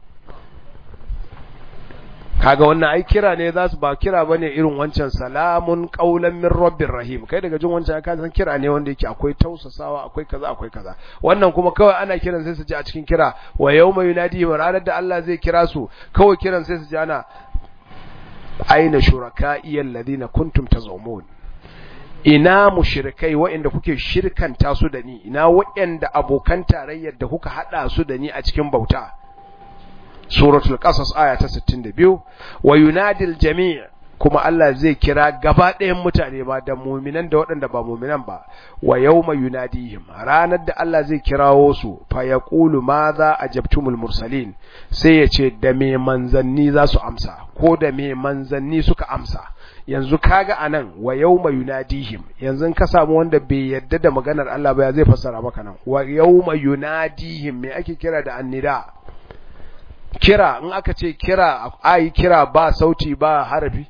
kaga wannan ai kira ne za su ba kira bane irin wancan salamun qaulan min rabbir rahim kai daga jin wancan ka san kira ne wanda yake akwai tausasawa akwai kaza akwai kaza wannan kuma kawai ana kiran sai su ji a cikin kira wa yawma yunadi wa ranar da Allah zai kira su kawai kiran sai su ji ana aina shuraka'i alladhina kuntum tazumun ina mushrikai waɗanda kuke shirkanta su da ni ina waɗanda abokan tarayyar da kuka hada su da ni a cikin bauta suratul qasas aya ta 62 wa yunadil jami' kuma Allah zai kira gaba ɗayan mutane ba da mu'minan da waɗanda ba mu'minan ba wa yawma yunadihim ranar da Allah zai kirawo su fa yaqulu madha ajabtumul mursalin sai ya ce da me manzanni za su amsa ko da me manzanni suka amsa yanzu kaga anan wa yawma yunadihim yanzu ka samu wanda bai yadda da maganar Allah ba ya zai fassara maka nan wa yawma yunadihim me ake kira da annida kira in aka ce kira ayi kira ba sauti ba harafi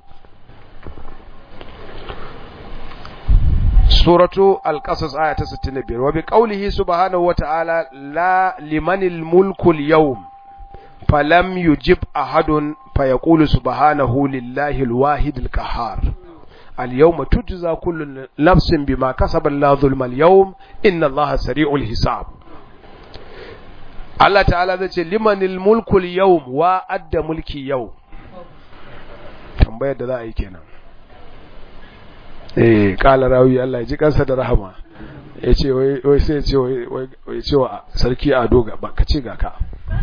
suratu al-qasas aya ta 65 wa bi qawlihi subhanahu wa ta'ala la limanil mulku al-yawm falam yujib ahadun fayaqulu subhanahu lillahi al-wahid al-qahhar al-yawma tujza kullu nafsin bima kasabat la zulma al-yawm inna Allaha sari'ul hisab Allah ta'ala zai ce limanil mulkul yawm wa adda mulki yau tambayar da za a yi kenan eh kala rawi Allah ya ji kansa da rahama ya ce wai sai ya ce wai ce wa sarki ado ga ba ka ce ga ka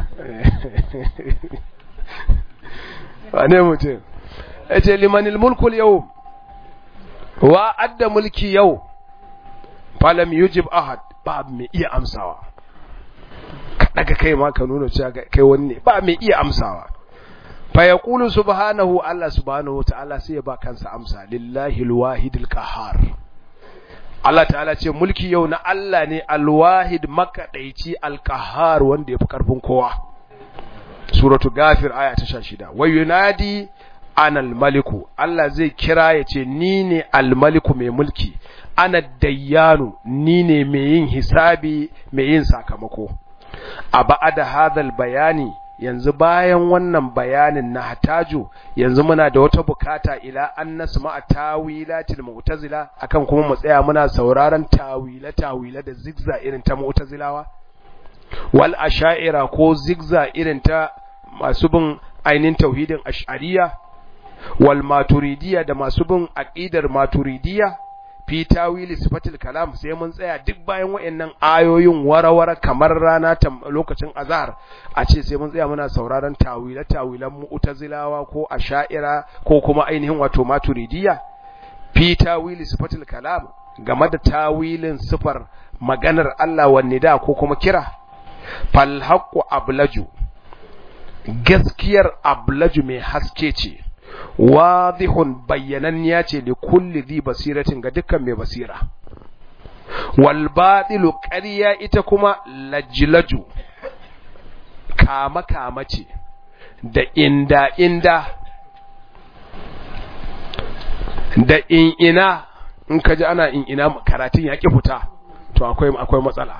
wane mutum ya ce limanil mulkul yau wa adda mulki yau falam yujib ahad ba mai iya amsawa ka daga kai ma ka nuna cewa kai wani ne ba mai iya amsawa fa yaqulu subhanahu Allah subhanahu ta'ala sai ya ba kansa amsa lillahi alwahidil qahhar Allah ta'ala ce mulki yau na Allah ne alwahid makadaici alqahhar wanda yafi karfin kowa suratu gafir aya ta 16 wa yunadi ana almaliku Allah zai kira ya ce ni ne almaliku mai mulki ana dayyanu ni ne mai yin hisabi mai yin sakamako a ba'ada hadal bayani yanzu bayan wannan bayanin na hataju yanzu muna da wata bukata ila an nasma tawilatil mu'tazila akan kuma mu tsaya muna sauraron tawila tawila da zigza irin ta mu'tazilawa wal asha'ira ko zigza irin ta masu bin ainin tauhidin ash'ariya wal maturidiyya da masu bin aqidar maturidiyya fi tawili sifatil kalam sai mun tsaya duk bayan wayannan ayoyin warawara kamar rana ta lokacin azhar a ce sai mun tsaya muna sauraron tawila tawilan mu'tazilawa ko asha'ira ko kuma ainihin wato maturidiyya fi tawili sifatil kalam game da tawilin sifar maganar Allah wa nida ko kuma kira fal haqqu ablaju gaskiyar ablaju mai haske ce wadihun bayyananniya ce li kulli dhi basiratin ga dukkan mai basira wal batilu ƙarya ita kuma lajlaju kama kama ce da inda inda da in ina in ka ji ana in ina karatun ya ki fita to akwai akwai matsala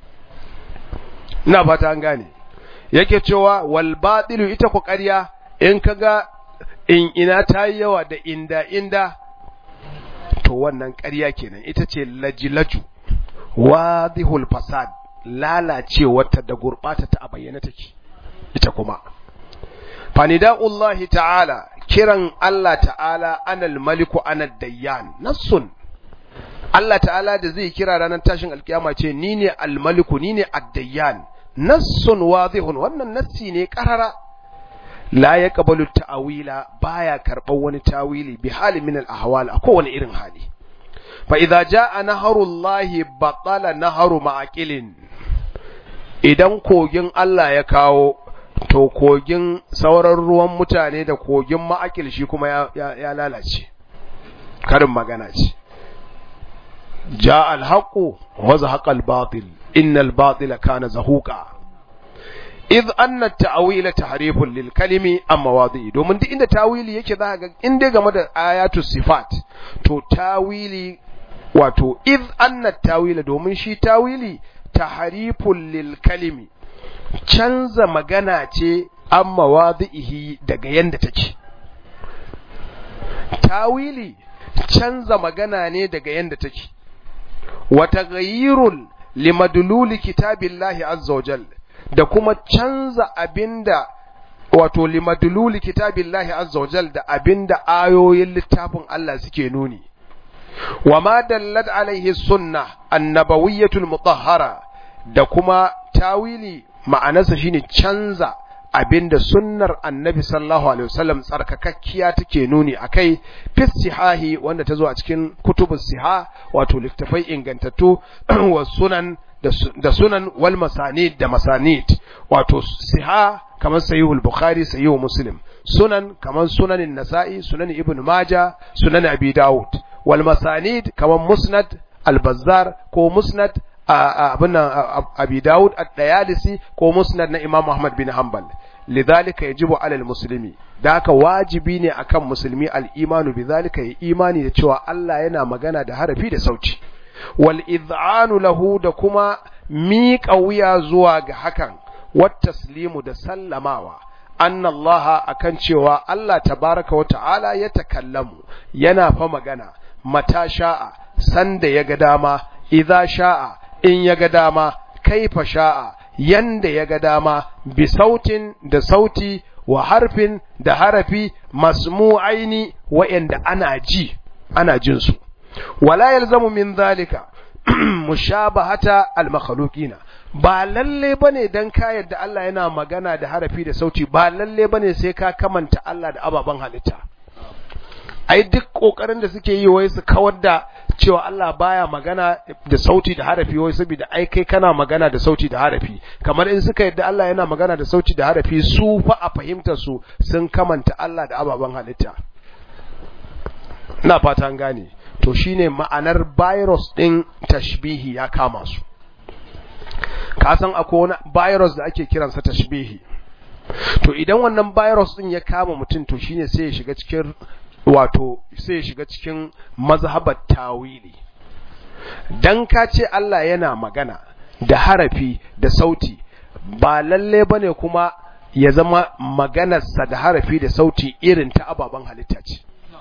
ina fata an gane yake cewa wal batilu ita ku ƙarya in kaga in ina ta yi yawa da inda inda to wannan ƙarya kenan ita ce lajilaju wadihul fasad lalacewarta da gurɓata ta a bayyana take ita kuma fanida'ullahi ta'ala kiran Allah ta'ala anal maliku anad dayyan nassun Allah ta'ala da zai kira ranar tashin alkiyama ce ni ne almaliku ni ne addayyan nassun wadihun wannan nassi ne karara la ya kabalu ta'awila baya karɓar wani tawili bi hali min al-ahwal a kowane irin hali fa idza jaa naharullahi batala naharu ma'aqilin idan kogin Allah ya kawo to kogin sauran ruwan mutane da kogin ma'aqil shi kuma ya, ya, ya lalace karin magana ce jaa al-haqqu wa zahaqa al-batil innal batila kana zahuqa idh anna ta'wila tahrifun lil kalimi an mawadi'i domin duk inda tawili yake za ga in dai game da ayatu sifat to tawili wato idh anna tawila domin shi tawili tahrifun lil kalimi canza magana ce an mawadi'ihi daga yanda take tawili canza magana ne daga yanda take wa taghayyirun limadluli kitabillahi azza wa jalla da kuma canza abinda wato limadluli kitabillahi azza wajal da abinda ayoyin littafin Allah suke nuni wa ma dallat alaihi sunna annabawiyyatul mutahhara da kuma tawili ma'anarsa shine canza abinda sunnar annabi sallallahu alaihi wasallam tsarkakakkiya take nuni akai fi sihahi wanda ta zo a cikin kutubus siha wato littafai ingantattu wa sunan da sunan wal masanid da masanid wato siha kamar sahihul bukhari sahihul muslim sunan kamar sunanin nasa'i sunan ibn majah sunan abi daud wal masanid kamar musnad al-bazzar ko musnad abin abi daud ad-dayalisi ko musnad na imam ahmad bin hanbal lidhalika yajibu alal muslimi da haka wajibi ne akan musulmi al-imanu bidhalika ya imani da cewa Allah yana magana da harafi da sauti wal iz'anu lahu da kuma miƙa wuya zuwa ga hakan wat taslimu da sallamawa anna Allah akan cewa Allah tabaraka wa ta'ala ya takallamu yana fa magana mata sha'a sanda ya ga dama idza sha'a in ya ga dama kaifa sha'a yanda ya ga dama bi sautin da sauti wa harfin da harafi masmu'aini wa'anda ana ji ana jin su wala yalzamu min zalika mushabahata al-makhluqina ba lalle bane dan ka yadda Allah yana magana da harafi da sauti ba lalle bane sai ka kamanta Allah da ababan halitta ai duk kokarin da suke yi wai su kawar da cewa Allah baya magana da sauti da harafi wai saboda ai kai kana magana da sauti da harafi kamar in suka yadda Allah yana magana da sauti da harafi su fa a fahimtar su sun kamanta Allah da ababan halitta ina fata an gane to shine ma'anar virus din tashbihi ya kama su ka san akwai wani virus da ake kiransa tashbihi to idan wannan virus din ya kama mutum to shine sai ya shiga cikin wato sai ya shiga cikin mazhabar tawili dan ka ce Allah yana magana da harafi da sauti ba lalle bane kuma ya zama maganarsa da harafi da sauti irin ta ababen halitta ce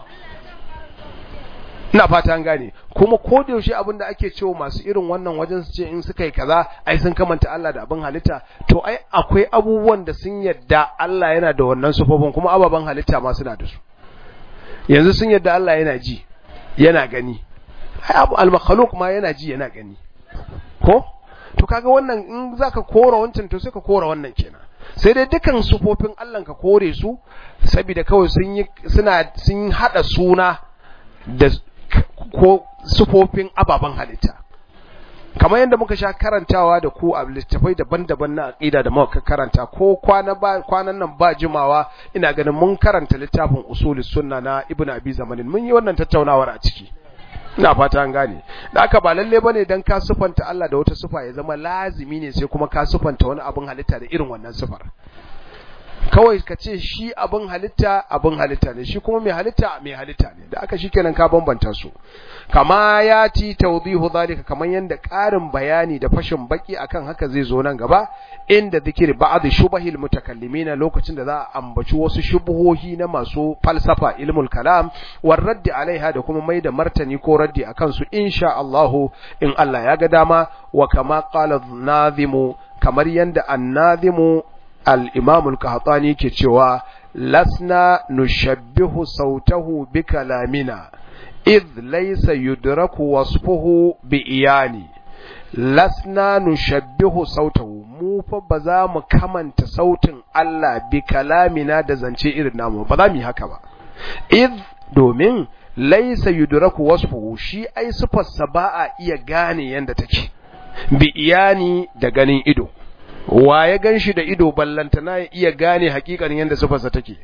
ina fata an gane kuma ko da yaushe abin da ake cewa masu irin wannan wajen su ce in suka yi kaza ai sun kamanta Allah da abin halitta to ai akwai abubuwan da sun yadda Allah yana da wannan sufofin kuma ababen halitta ma suna da su yanzu sun yadda Allah yana ji yana gani ai abu al-makhluq ma yana ji yana gani ko to kaga wannan in zaka kora wancan to sai ka kora wannan kenan sai dai dukan sufofin Allah ka kore su saboda kawai sun yi suna sun hada suna da ko sufofin ababen halitta kamar yadda muka sha karantawa da ku a littafai daban-daban na aqida da muka karanta ko kwana ba kwanan nan ba jimawa ina ganin mun karanta littafin usulus sunna na ibnu abi zamanin mun yi wannan tattaunawar a ciki ina fata an gane da aka ba lalle bane dan ka sufanta Allah da wata sufa ya zama lazimi ne sai kuma ka sufanta wani abin halitta da irin wannan sufar kawai ka ce shi abin halitta abin halitta ne shi kuma mai halitta mai halitta ne da aka shikenan ka bambanta su kama ya ti tawdihu zalika kaman yanda ƙarin bayani da fashin baki akan haka zai zo nan gaba inda zikiri ba'd shubahil mutakallimina lokacin da za a ambaci wasu shubuhohi na masu falsafa ilmul kalam war raddi alaiha da kuma mai da martani ko raddi akan su insha Allah in Allah ya ga dama wa kama qala nazimu kamar yanda annazimu al-imam al-qahtani ke cewa lasna nushabbihu sautahu bi kalamina idh laysa yudraku wasfuhu bi iyani lasna nushabbihu sautahu mu fa ba za mu kamanta sautin Allah bi kalamina da zance irin namu ba za mu yi haka ba idh domin laysa yudraku wasfuhu shi ai sifarsa ba a iya gane yanda take bi iyani da ganin ido wa ya gan shi da ido ballantana ya iya gane hakikanin yadda sufarsa take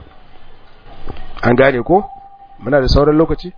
an gane ko muna da sauran lokaci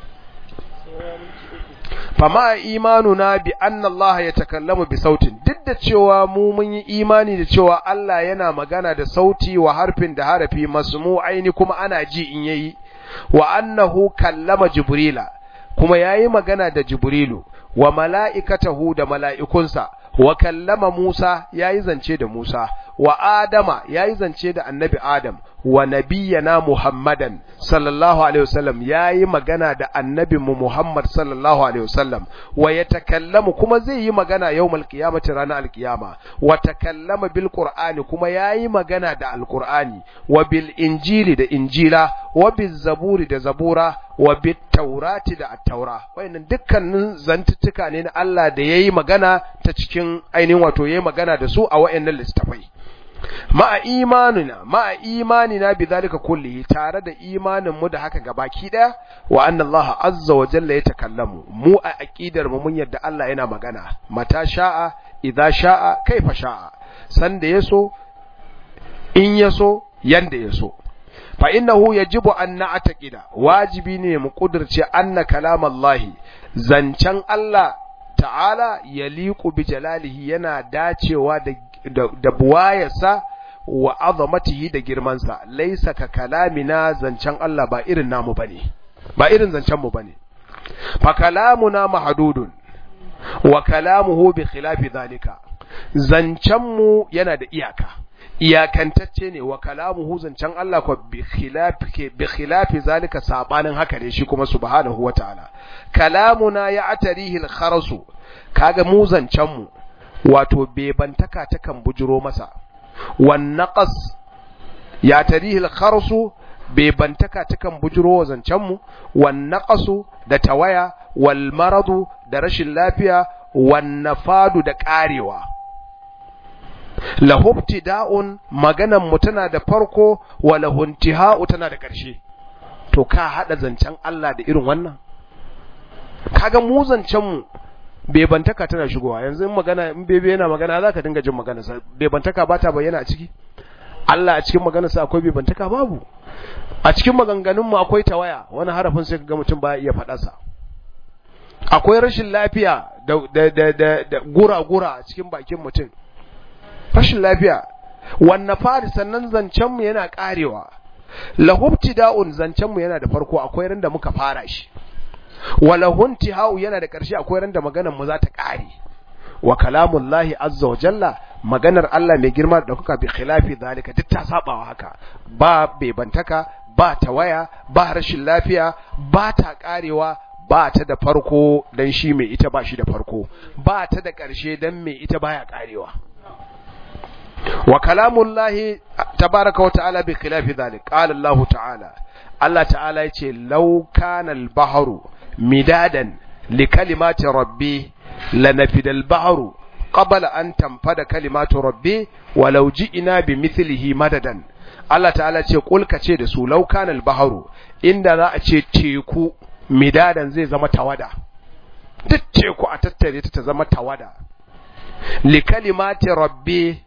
fama imanuna bi anna Allah ya takallamu bi sautin duk da cewa mu mun yi imani da cewa Allah yana magana da sauti wa harfin da harafi masmu aini kuma ana ji in yayi wa annahu kallama jibrila kuma yayi magana da jibrilu wa mala'ikatahu da mala'ikunsa wa kallama Musa yayi zance da Musa wa Adama yayi zance da Annabi Adam wa nabiyyana Muhammadan sallallahu alaihi wasallam yayi magana da annabin mu Muhammad sallallahu alaihi wasallam wa yatakallamu kuma zai yi magana yawmal qiyamati ranar alqiyama wa takallama bil qur'ani kuma yayi magana da alqur'ani wa bil injili da injila wa bil zaburi da zabura wa bit taurati da at-taura wayannan dukkanin zantuttuka ne na Allah da yayi magana ta cikin ainihin wato yayi magana da su a wayannan littafai ma'a imanina ma'a imanina bidhalika kullihi tare da imanin mu da haka gabaki daya wa anna Allah azza wa jalla ya takallamu mu a aqidar mu mun yadda Allah yana magana mata sha'a idza sha'a kaifa sha'a sanda yaso in yaso yanda yaso fa innahu yajibu an na'taqida wajibi ne mu kudirce anna kalamallahi zancan Allah ta'ala yaliqu bi jalalihi yana dacewa da da buwayarsa wa azamatihi da girmansa laisa ka kalamina zancen Allah ba irin namu bane ba irin zancen mu bane fa kalamuna mahdudun wa kalamuhu bi khilafi zalika zancen mu yana da iyaka iyakantacce ne wa kalamuhu zancen Allah ko bi khilafi bi khilafi zalika sabanin haka ne shi kuma subhanahu wataala kalamuna ya atarihi al-kharasu kaga mu zancen mu wato bebantaka ta kan bujiro masa wan naqas ya tarihi al-kharasu bebantaka ta kan bujiro zancen mu wan naqasu da tawaya wal maradu da rashin lafiya wan nafadu da karewa lahubtida'un maganan mu tana da farko wa lahuntiha'u tana da ƙarshe to ka hada zancen Allah da irin wannan kaga mu zancen mu bebantaka tana shigowa yanzu in magana in bebe yana magana zaka dinga jin magana sa bebantaka ba ta bayyana a ciki Allah a cikin maganar sa akwai bebantaka babu a cikin maganganun mu akwai tawaya wani harafin sai kaga mutum ba iya faɗa sa akwai rashin lafiya da da da da gura-gura a cikin bakin mutum rashin lafiya wanne fari sannan zancenmu yana karewa lahubtida'un zancenmu yana da farko akwai ran da muka fara shi walahunti hau yana da ƙarshe akwai ran da maganar mu za ta kare wa kalamullahi azza wa jalla maganar Allah mai girma da kuka bi khilafi zalika duk ta sabawa haka ba bebantaka ba tawaya ba rashin lafiya ba ta karewa ba ta da farko dan shi mai ita ba shi da farko ba ta da ƙarshe dan mai ita baya karewa wa kalamullahi tabaraka wa ta'ala bi khilafi dhalik qala Allah ta'ala Allah ta'ala yace law kana al-bahru midadan li kalimati rabbi lanafida al-bahru qabla an tanfada kalimatu rabbi walau ji'na bi mithlihi madadan Allah ta'ala ce kulka ce da su law kana al-bahru inda za a ce teku midadan zai zama tawada duk teku a tattare ta zama tawada li kalimati rabbi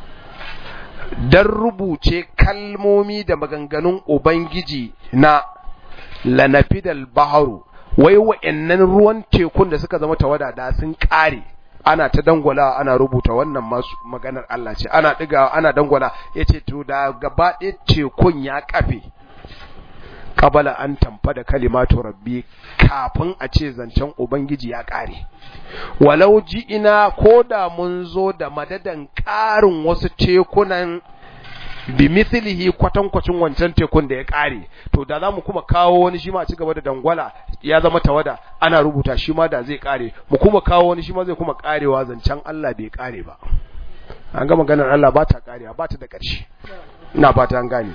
don rubuce kalmomi da maganganun Ubangiji na lanafidal baharu, wai wa'yannan ruwan tekun da suka zama tawada da sun ƙare, ana ta dangwala ana rubuta wannan masu maganar Allah ce, ana ɗigawa ana dangwala ya ce, to da gaba ɗaya tekun ya ƙafe, kabala an tamfa da kalimatu rabbi kafin a ce zancen Ubangiji ya ƙare. walau ji ina ko da mun zo da madadan ƙarin wasu tekunan bi mithlihi kwatankwacin wancan tekun da ya ƙare to da za mu kuma kawo wani shi ma ci gaba da dangwala ya zama tawada ana rubuta shi ma da zai ƙare mu kuma kawo wani shi ma zai kuma ƙarewa zancen Allah bai ƙare ba an ga maganar Allah ba ta ƙarewa ba ta da ƙarshe ina fata an gane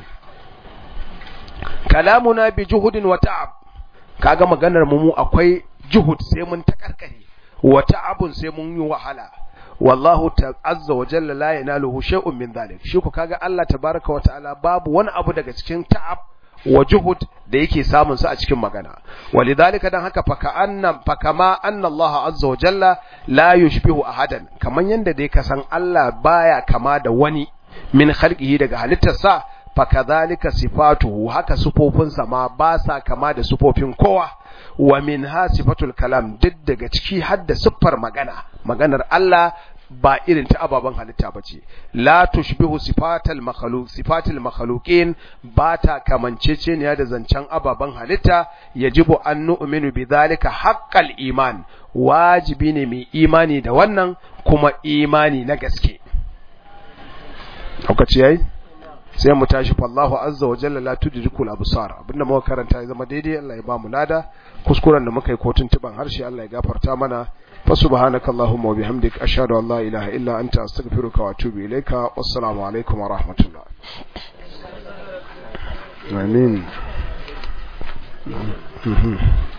kalamuna bi juhudin wa ta'ab kaga maganar mu mu akwai juhud sai mun ta karkare wata abun sai mun yi wahala wallahu ta'azza wa jalla la yanaluhu shay'un min dhalik shi ku kaga Allah tabaraka wa ta'ala babu wani abu daga cikin ta'ab wa juhud da yake samun sa a cikin magana walidhalika dan haka faka annam fakama anna Allah azza wa jalla la yushbihu ahadan kaman yanda dai ka san Allah baya kama da wani min khalqihi daga halittarsa fakadhalika sifatuhu haka sufofinsa ma ba sa kama da sufofin kowa wa min ha sifatul kalam duk daga ciki har da siffar magana maganar Allah ba irin ta ababen halitta ba ce la tushbihu sifatal makhluq sifatil makhluqin ba ta kamanceceniya da zancen ababen halitta yajibu an nu'minu bidhalika haqqal iman wajibi ne mai imani da wannan kuma imani na gaske lokaci yayi sai mu tashi fallahu azza wa jalla la tudrikul absar abinda muka karanta ya zama daidai Allah ya ba mu lada kuskuren da muka yi ko tuntuban harshe Allah ya gafarta mana fa subhanaka allahumma wa bihamdik ashhadu an la ilaha illa anta astaghfiruka wa atubu ilaika wassalamu alaikum wa rahmatullah amin